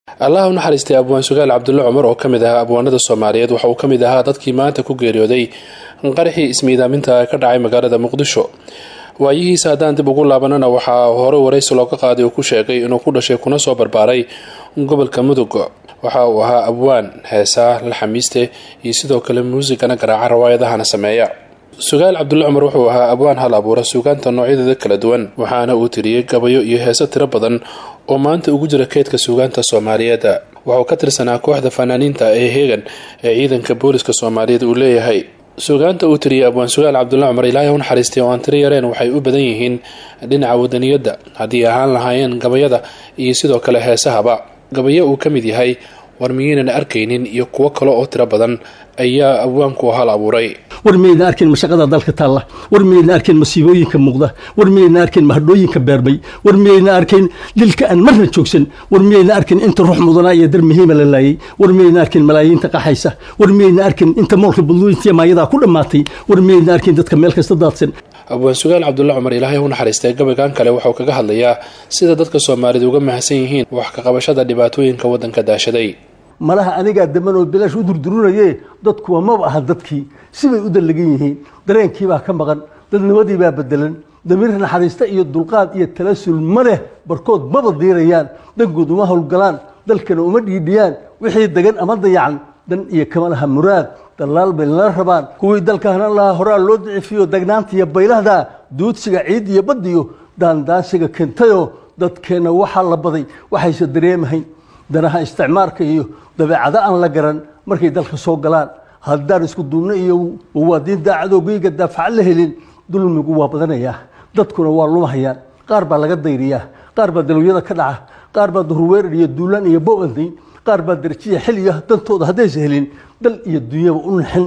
allah u naxariistay abwaan sugaal cabdulle cumar oo ka mid ahaa abwaanada soomaaliyeed waxa uu ka mid ahaa dadkii maanta ku geeriyooday qaraxii ismiidaaminta ka dhacay magaalada muqdisho waayihiisa haddaan dib ugu laabanana waxaa hore waraysi looga qaaday uu ku sheegay inuu ku dhashay kuna soo barbaaray gobolka mudug waxa uu ahaa abwaan heesaa la xamiiste iyo sidoo kale muusigana garaaca rawaayadahana sameeya sugaal cabdulle cumar wuxuu ahaa abwaan hal abuura suugaanta noocyadeeda kala duwan waxaana uu tiriyey gabayo iyo heeso tiro badan oo maanta ugu jira keydka suugaanta soomaaliyeed waxuu ka tirsanaa kooxda fanaaniinta ee heegan ee ciidanka booliska soomaaliyeed uu leeyahay suugaanta uu tiriyey abwaan sugaal cabdulle cumar ilaahay u naxariistay oo aan tiro yareen waxay u badan yihiin dhinaca wadaniyadda haddii ahaan lahaayeen gabayada iyo sidoo kale heesahaba gabayo uu ka mid yahay war miyaynan arkaynin iyo kuwo kale oo tiro badan ayaa abwaanku hal abuuray war miyayna arkayn mashaqada dalka taalla war miyayna arkayn masiibooyinka muuqda war miyayna arkayn mahadhooyinka beerbay war miyayna arkayn dilka aan marna joogsan war miyayna arkayn inta ruux mudanaa iyo dar muhiima la laayay war miyayna arkayn malaayiinta qaxaysa war miyayna arkayn inta moolka budlooyintiya maayadaa ku dhammaatay war miyayna arkayn dadka meel kasta daadsan abwaan sugaal cabdulle cumar ilaahay u naxariistay gabaygan kale wuxuu kaga hadlayaa sida dadka soomaalida uga mahadsan yihiin wax ka qabashada dhibaatooyinka waddanka daashaday malaha anigaa damanoo bilaash u durdurunaye dadkuwa maba aha dadkii sibay u dallagan yihiin dareenkiibaa ka maqan dadnimadiibaa bedelan damiir naxariista iyo dulqaad iyo talasul ma leh barkood maba diirayaan dangood uma howlgalaan dalkana uma dhiidhiyaan wixii degan ama dayacan dan iyo kama laha muraad dallaal bay nala rabaan kuwii dalka hanan lahaa horaa loo dicifiyo dagnaanta iyo baylahda duudsiga ciid iyo baddiyo daandaansiga keentayoo dadkeenna waxaa la baday waxayse dareemahayn danaha isticmaarka iyo dabeecado aan la garan markay dalka soo galaan haddaan isku duubno iyo wawaadiin daacadoogoyga daafaca la helin dulmigu waa badanayaa dadkuna waa lumahayaan qaar baa laga dayriyaa qaar baa dalowyada ka dhaca qaar baa duhurweerar iyo duulaan iyo bobandayn qaar baa darajiya xilliga dantooda haddaysa helin dal iyo dunyaba u naxin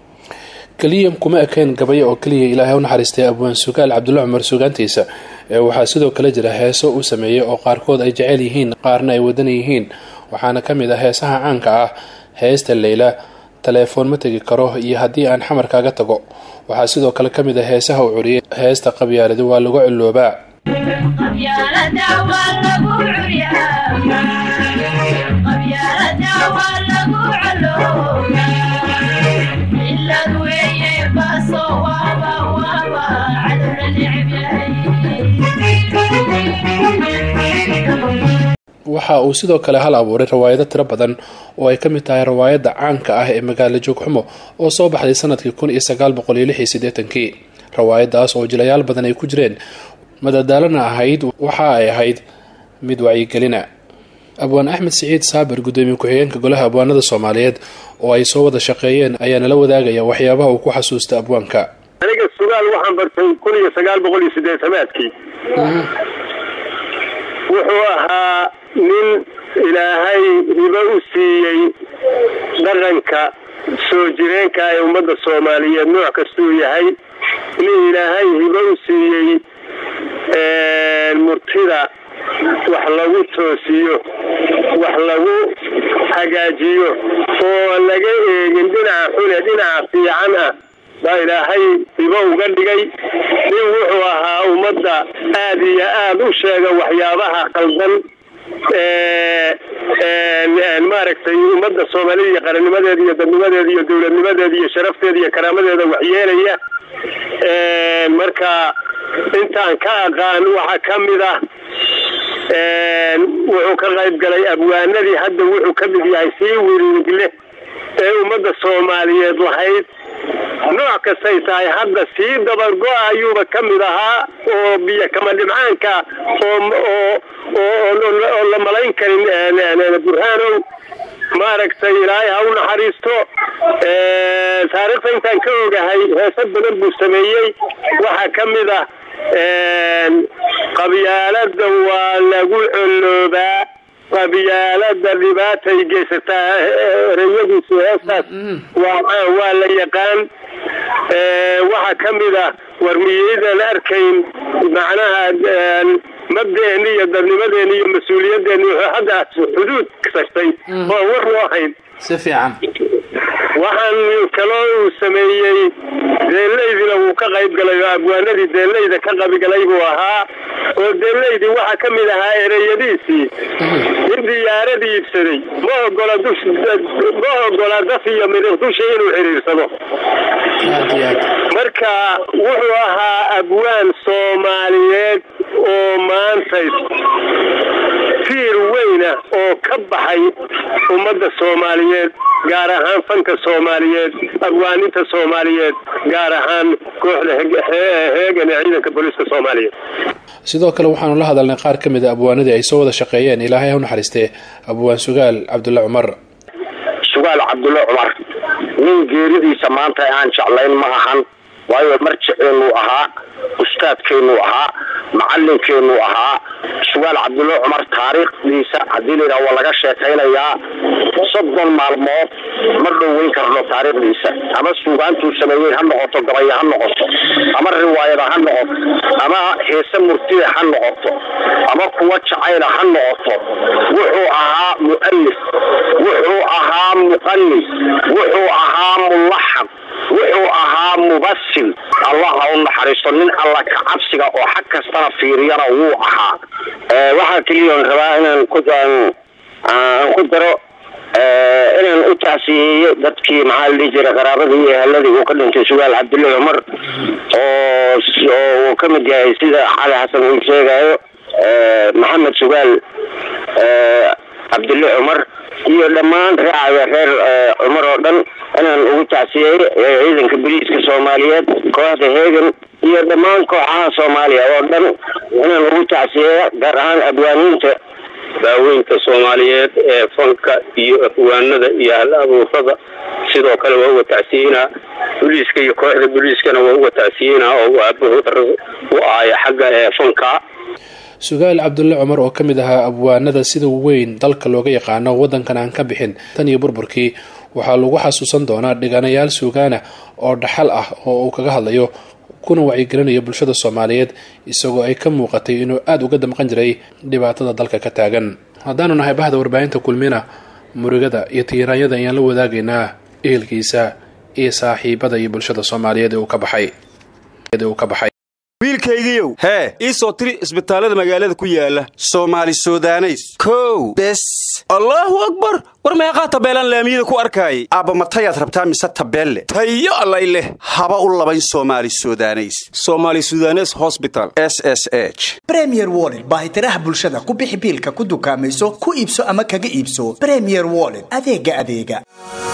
keliya kuma ekeen gabayo oo keliya ilaahay u naxariistay abwaan sugaal cabdulle cumar sugaantiisa ee waxaa sidoo kale jira heeso uu sameeyey oo qaarkood ay jecel yihiin qaarna ay wadan yihiin waxaana ka mid ah heesaha caanka ah heesta leyla taleefoon ma tegi karo iyo haddii aan xamar kaaga tago waxaa sidoo kale ka mid ah heesaha uu curiyey heesta qabyaaladi waa lagu ciloobaa waxa uu sidoo kale hal abuuray rawaayado tiro badan oo ay ka mid tahay rawaayadda caanka ah ee magaalo joogxumo oo soo baxday sanadkii kun iyo sagaal boqol iyo lix iyo siddeetankii rawaayadaas oo jilayaal badan ay ku jireen madadaalana ahayd waxa ay ahayd mid wacyigelina abwaan axmed siciid saabir gudoomiye ku-xigeenka golaha abwaanada soomaaliyeed oo ay soo wada shaqeeyeen ayaa nala wadaagaya waxyaabaha uu ku xasuusta abwaanka aniga sugaal waxaan bartay kun iyo sagaal boqol iyo sideetamaadkii wuxuu ahaa nin ilaahay hibo u siiyey dhaqanka soo jireenka ee ummadda soomaaliyeed nooc kastuu yahay nin ilaahay hibo u siiyey murtida wax lagu toosiyo wax lagu hagaajiyo oo laga eegin dhinaca xune dhinaca fiican ah baa ilaahay hibo uga dhigay nin wuxuu ahaa ummadda aada iyo aada u sheega waxyaabaha qaldan maaragtay ummadda soomaalida iyo qarannimadeeda iyo dadnimadeeda iyo dowladnimadeeda iyo sharafteeda iyo karaamadeeda waxyeelaya marka intaan ka aqaan waxaa ka mid ah wuxuu ka qayb galay abwaanadii hadda wuxuu ka mid yahay sii wiriigle ee ummadda soomaaliyeed lahayd nooc kastay tahay hadda sii dabargo-a ayuuba ka mid ahaa oo biyo kama dhimcaanka oo la malayn karin burhaanow maaragtay ilaahay ha u naxariisto taariikhda intaan ka ogahay heesa badan buu sameeyey waxaa ka mid ah qabyaalada waa lagu coloobaa qabyaalada dhibaatay geysataa ereyadiisu heestaas waa waa la yaqaan waxaa ka mid ah war miyaydan arkayn macnaha mabdaeeni iyo dadnimadeeni iyo mas-uuliyadeeni wuxuu hadda xuduud kasagtay oo war loo hayn si fiican waxaan kaloo uu sameeyey deelaydina wuu ka qayb galay oo abwaanadii deelayda ka qaybgalay buu ahaa oo deelaydii waxaa ka mid ahaa ereyadiisii in diyaarad iibsaday ma ogola dush ma ogola daf iyo midiq dusha inuu xiriirsado marka wuxuu ahaa abwaan soomaaliyeed oo maanta tiir weyna oo ka baxay ummadda soomaaliyeed gaar ahaan fanka soomaaliyeed abwaaninta soomaaliyeed gaar ahaan kooxda heegan ee ciidanka booliiska soomaaliyeed sidoo kale waxaanu la hadalnay qaar ka mid a abwaanadii ay soo wada shaqeeyeen ilaahay ha u naxariistee abwaan sugaal cabdulle cumar sugaal cabdulle cumar nin geeridiisa maanta aan jeclayn ma ahan waayo marjiceenuu ahaa ustaadkeenuu ahaa macalinkeenuu ahaa sugaal cabdulle cumar taariikhdiisa haddii layidhaha waa laga sheekaynayaa soddon maalmood ma dhoweyn karno taariikhdiisa ama suugaantuu sameeyey ha noqoto gabaya ha noqoto ama riwaayada ha noqoto ama heese murtida ha noqoto ama kuwa jacayla ha noqoto wuxuu ahaa mu'alif wuxuu ahaa muqanis wuxuu ahaa mulaxam wuxuu ahaa mubasil allah ha u naxariisto nin alla ka cabsiga oo xag kastana fiiriyana wuu ahaa waxaa keliyoon rabaa inaan ku aan ku daro inaan u tacsiyeeyo dadkii maxaa la dhihi jira qaraabadii iyo eheladii uu ka dhintay sugaal cabdulle cumar oo uu ka mid yahay sida cali xasan uu sheegayo maxamed sugaal cabdulle cumar iyo dhammaan raacaya reer cumar oo dhan inaan ugu tacsiyeeyo ciidanka boliiska soomaaliyeed kooxda heegan iyo dhammaan kooxaha soomaaliya oo dhan inaan ugu tacsiyeeyo gaar ahaan abwaaniinta daaweynta soomaaliyeed ee fanka iyo afwaanada iyo hal abuurada sidoo kale waa uga tacsiyeynaa boliiska iyo kooxda boliiskana waa uga tacsiyeynaa oo aabahood u ahaya xagga ee fanka sugaal cabdulle cumar oo ka mid ahaa abwaanada sida weyn dalka looga yaqaano waddankan aan ka bixin tan iyo burburkii waxaa lagu xasuusan doonaa dhiganayaal suugaana oo dhaxal ah oo uu kaga hadlayo kuna wacyigelinayo bulshada soomaaliyeed isagoo ay ka muuqatay inuu aada uga damqan jiray dhibaatada dalka ka taagan haddaanu nahay bahda warbaahinta kulmina murugada iyo tiiraanyada ayaan la wadaagaynaa ehelkiisa iyo saaxiibada iyo bulshada soomaaliyeed ee uu ka baxay uu ka baxay wiilkaygiiow hee ii soo tiri isbitaallada magaalada ku yaala soomaali sudaneys kow bes allaahu akbar war meeqaa tabeelaan laamiyada ku arkaayay aabba matayaad rabtaa mise tabeelle tayo allay leh haba u labayn soomaali sudaneys somaali sudanes hosbital s s h bremier wollet baahitiraha bulshada ku bixi biilka ku dukaamayso ku iibso ama kaga iibso bremier wollet adeega adeega